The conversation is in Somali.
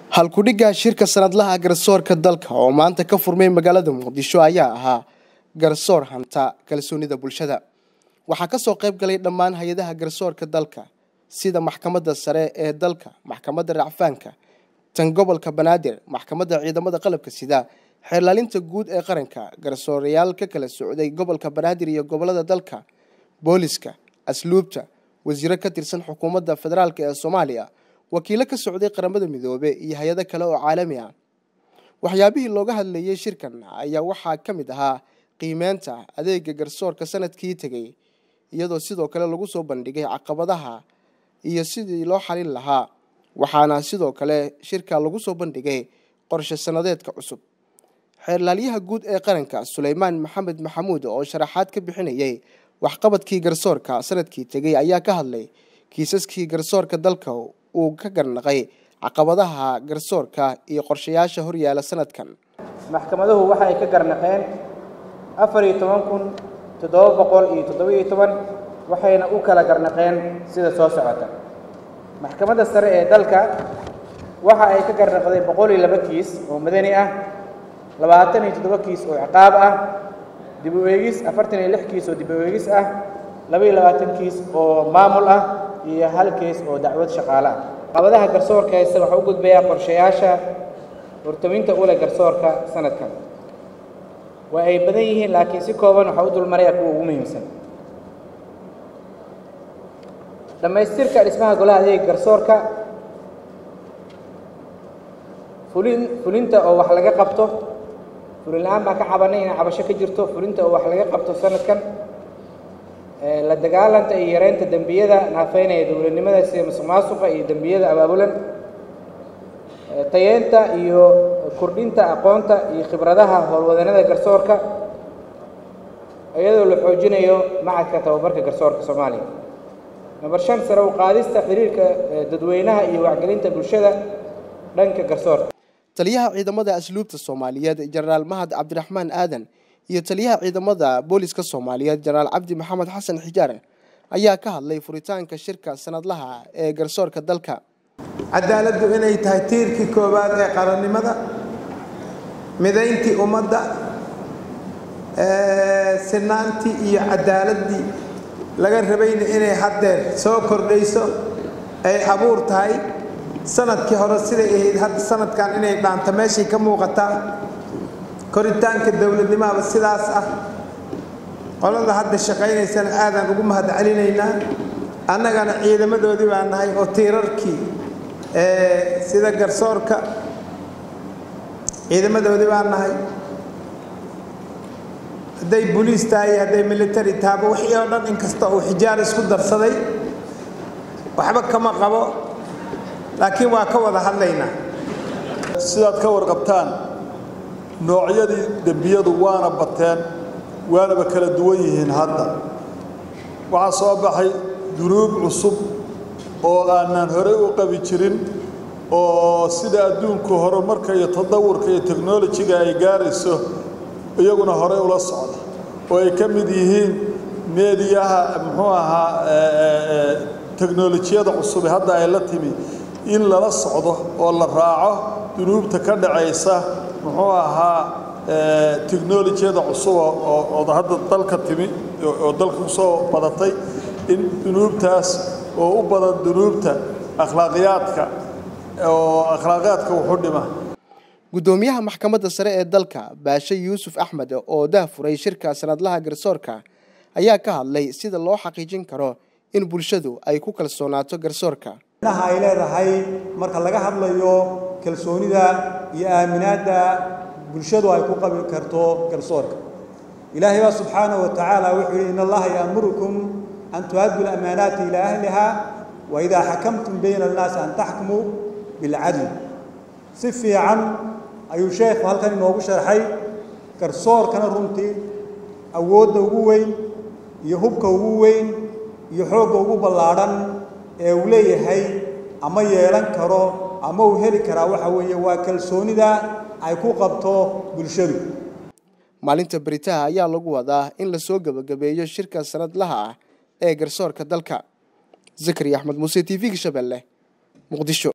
halkudhigga shirka sanadlaha garsoorka dalka oo maanta ka furmay magaalada muqdisho ayaa ahaa garsoor hanta kalsoonida bulshada waxaa kasoo qayb galay dhammaan hay-adaha garsoorka dalka sida maxkamadda sare ee dalka maxkamadda racfaanka tan gobolka banaadir maxkamadda ciidamada qalabka sida xeerlaalinta guud ee qaranka garsoorayaal ka kala socday gobolka banaadir iyo gobolada dalka booliska asluubta wasiiro ka tirsan xukuumadda federaalk ee soomaaliya wakiilo ka socday qaramada midoobe iyo hay-ado kale oo caalami ah waxyaabihii looga hadlayay shirkan ayaa waxaa ka mid ahaa qiimeynta adeega garsoorka sanadkii tegay iyadoo sidoo kale lagu soo bandhigay caqabadaha iyo sidii loo xalin lahaa waxaana sidoo kale shirka lagu soo bandhigay qorshe sanadeedka cusub xeerlaalyaha guud ee qaranka suleymaan maxamed maxamuud oo sharaxaad ka bixinayay waxqabadkii garsoorka sanadkii tegay ayaa ka hadlay kiisaskii garsoorka dalka uu ka garnaqay caqabadaha garsoorka iyo qorshayaasha horyaala sanadkan maxkamaduhu waxa ay ka garnaqeen afar iyo toban kun toddoba boqol iyo toddoba-iyo toban waxayna u kala garnaqeen sida soo socota maxkamadda sare ee dalka waxa ay ka garnaqday boqol iyo laba kiis oo madani ah labaatan iyo toddoba kiis oo ciqaab ah dib u eegis afartan iyo lix kiis oo dib u eegis ah laba iyo labaatan kiis oo maamul ah iyo hal kiis oo dacwad shaqaale ah caqabadaha garsoorka haysta waxaa u gudbayaa qorshayaasha hortaminta ule garsoorka sanadkan waa ay badan yihiin laakiin si kooban waxaa u dulmaraya kuwa ugu muhiimsan dhammaystirka dhismaha golaha adeega garsoorka fulin fulinta oo wax laga qabto fulin la-aan baan ka cabanay inay cabasho ka jirto fulinta oo wax laga qabto sanadkan la dagaalanta iyo yareynta dembiyada naafeynaya dowladnimada sida masuq maasuqa iyo dembiyada abaabulan tayeenta iyo kordhinta aqoonta iyo khibradaha howlwadanada garsoorka iyadoo la xoojinayo macadka tababarka garsoorka soomaaliya number shan sare u qaadista xiriirka dadweynaha iyo wacgelinta bulshada dhanka garsoorka taliyaha ciidamada asluubta soomaaliyeed jenaraal mahad cabdiraxmaan aadan iyo taliyaha ciidamada booliska soomaaliyeed jenaraal cabdi maxamed xasan xijaar ayaa ka hadlay furitaanka shirka sanadlaha ee garsoorka dalka cadaaladdu inay tahay tiirkii koowaad ee qarannimada midayntii ummadda sinaantii iyo cadaaladdii laga rabayna inay haddeer soo kordhayso ay abuur tahay sanadkii hore siday ahayd hadda sanadkan inay dhaanto meeshay ka muuqataa koritaanka dowladnimaaba sidaas ah qolada hadda shaqaynaysana aadaan ugu mahad celinaynaa annagana ciidamadoodii baa nahay oo tiirarkii sida garsoorka ciidamadoodii baa nahay hadday boliis tahay hadday military tahaba wixii oo dhan inkasta uu xijaar isku darsaday waxba kama qabo laakiin waa ka wada hadlaynaa sidaad ka warqabtaan noocyadii dembiyadu waana bateen waanaba kala duwan yihiin hadda waxaa soo baxay dunuub cusub oo aanaan horey u qabi jirin oo sida adduunku horumarka iyo tadawurka iyo teknolojiga ay gaarayso iyaguna horey ula socda oo ay ka mid yihiin meediyaha muxuu ahaa teknolojiyada cusube hadda ay la timi in lala socdo oo la raaco dunuubta ka dhacaysa muxuu ahaa teknolojiyada cusub oo hadda dalka timi oo dalka kusoo badatay in dunuubtaas oo u badan dunuubta akhlaaqiyaadka oo akhlaaqiyaadka wuxu dhima guddoomiyaha maxkamadda sare ee dalka baashe yuusuf axmed oo dahfuray shirka sanadlaha garsoorka ayaa ka hadlay sida loo xaqiijin karo in bulshadu ay ku kalsoonaato garsoorka inaha ay leedahay marka laga hadlayo kalsoonida iyo aaminaadda bulshadu ay ku qabi karto garsoorka ilaahay baa subxaanahu wa tacaala wuxuu yidhi in allaha ya'murukum an tu'addu lamaanaati ilaa ahliha wa idaa xakamtum bayna annaasi an taxkumuu bilcadl si fiican ayuu sheekhu halkan inoogu sharxay garsoorkana runtii awoodda ugu weyn iyo hubka ugu weyn iyo xoogga ugu ballaadhan ee uu leeyahay ama yeelan karo ama uu heli karaa waxa weeye waa kalsoonida ay ku qabto bulshadu maalinta beritaha ayaa lagu wadaa in lasoo gebagabeeyo shirka sanadlaha ah ee garsoorka dalka zakari axmed muuse t v-ga shabeelle muqdisho